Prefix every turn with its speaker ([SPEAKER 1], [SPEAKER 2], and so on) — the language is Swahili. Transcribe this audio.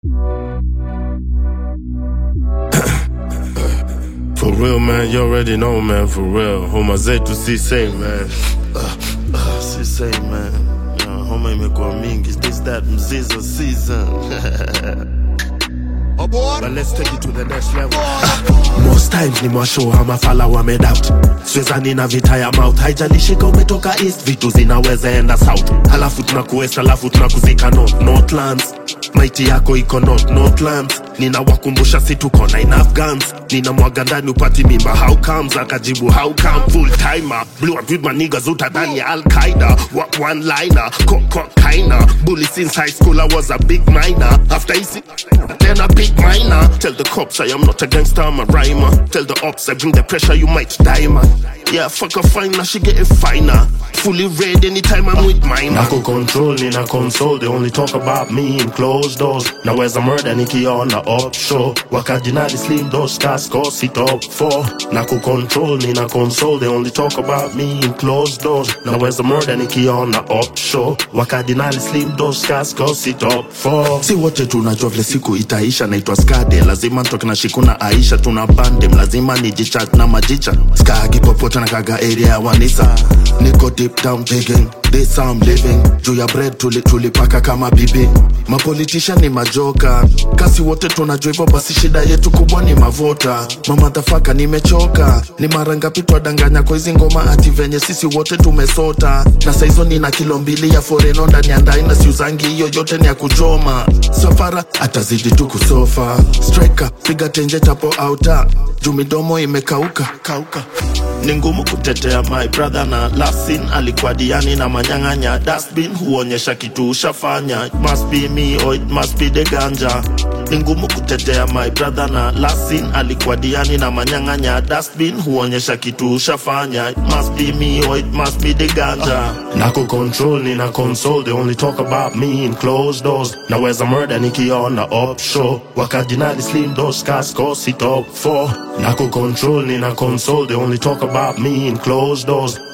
[SPEAKER 1] For real, man, you already know, man, for real. Homa zetu si same, man. Uh, uh, si same, man. Yeah, homa imekuwa mingi, this that mzizo season. But let's take it to the next level. Most times ni mwashow ama fala wamedoubt swezani na vita ya mouth haijalishika umetoka east vitu zinaweza enda south halafu tunakuwest halafu tunakuzika north northlands maiti yako iko north northlands ninawakumbusha si tuko na enough guns nina mwaga ndani upati mimba how comes akajibu how come full timer blew up with my niggas utadhani ya al qaida one liner cocaina bully since high school i was a big minor after easy then a big minor tell the cops i am not a gangster i'm a rhymer tell the ops i bring the pressure you might die man yeah fuck a finer she getting finer fully red anytime i'm with mine nako control nina console they only talk about me in closed doors naweza murder nikiona up show wakajinadi slim dos casco sit up for nako control nina console they only talk about me in closed doors naweza murder nikiona up show wakajinadi slim dos casco sit up for si wote tunajua vile siku itaisha naitwa skade lazima ntoke na shikuna aisha tuna bandem lazima nijichat na majicha skagi popote na kaga area ya wanisa niko deep down digging this I'm living juu ya bread tuli, tulipaka kama bibi mapolitisha ni majoka kasi wote tunajua hivyo basi shida yetu kubwa ni mavota mamadhafaka nimechoka ni mara ngapi twadanganya kwa hizi ngoma ati venye sisi wote tumesota na saizo nina kilo mbili ya foreno ndani ya ndai na siuzangi hiyo yote ni ya kuchoma safara atazidi tu kusofa striker piga tenje chapo auta juu midomo imekauka kauka ni ngumu kutetea my brother na lasin alikuwa diani na manyang'anya dustbin huonyesha kitu ushafanya it must be me or it must be the ganja ni ngumu kutetea my brother na lasin alikuwa diani na manyang'anya dustbin huonyesha kitu ushafanya it must be me or it must be the ganja nako control nina console they only talk about me in closed doors naweza murder nikiona up show wakajinadi slim dos casco sit up for nako control nina console they only talk about me in closed doors